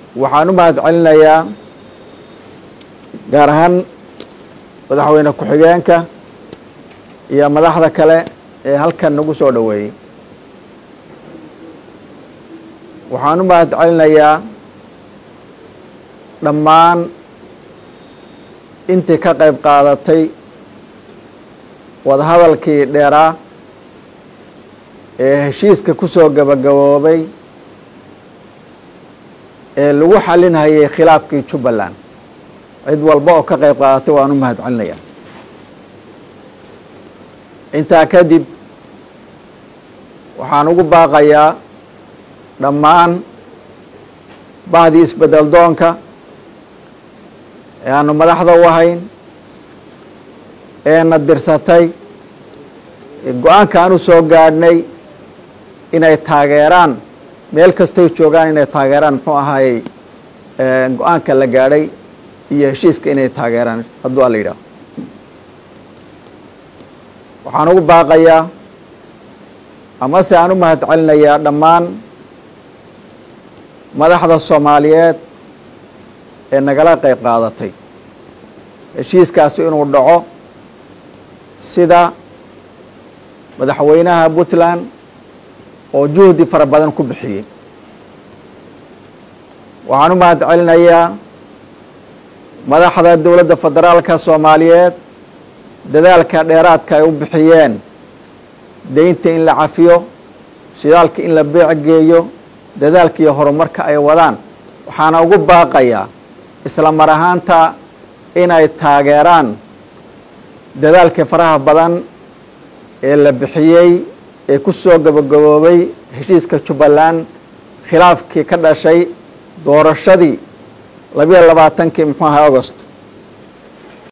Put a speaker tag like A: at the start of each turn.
A: waxaan u mahad celinayaa gaar ahaan madaxweyne ku-xigeenka iyo madaxda kale ee halkan nagu soo dhoweeyey waxaan u mahad celinayaa dhammaan intii ka qayb qaadatay wadahadalkii dheeraa ee heshiiska ku soo gabagaboobay ee lagu xalinhayay khilaafkii jubbaland cid walba oo ka qayb qaadatay waan u mahad celinayaa intaa kadib waxaan ugu baaqayaa dhammaan bahdii isbedel doonka ee aanu madaxda u ahayn eena dirsatay go-aanka aan u soo gaadhnay inay taageeraan meel kastay joogaan inay taageeraan muxuu ahaayey go-aanka la gaadhay iyo heshiiska inay taageeraan hadduu ala yidhaaho waxaan ugu baaqayaa amase aan u mahad celinayaa dhammaan madaxda soomaaliyeed ee nagala qayb qaadatay heshiiskaasi inuu dhaco sida madaxweynaha puntland oo juhdi fara badan ku bixiyey waxaan u mahad celinayaa madaxda dowladda federaalka soomaaliyeed dadaalka dheeraadka ay u bixiyeen deynta in la cafiyo shidaalka in la beec geeyo dadaalka iyo horumarka ay wadaan waxaana ugu baaqayaa isla mar ahaanta inay taageeraan dadaalkii faraha badan ee la bixiyey ee ku soo gabagaboobay heshiiska jubbaland khilaafkii ka dhashay doorashadii labiyo labaatankii muxuu ahaa agost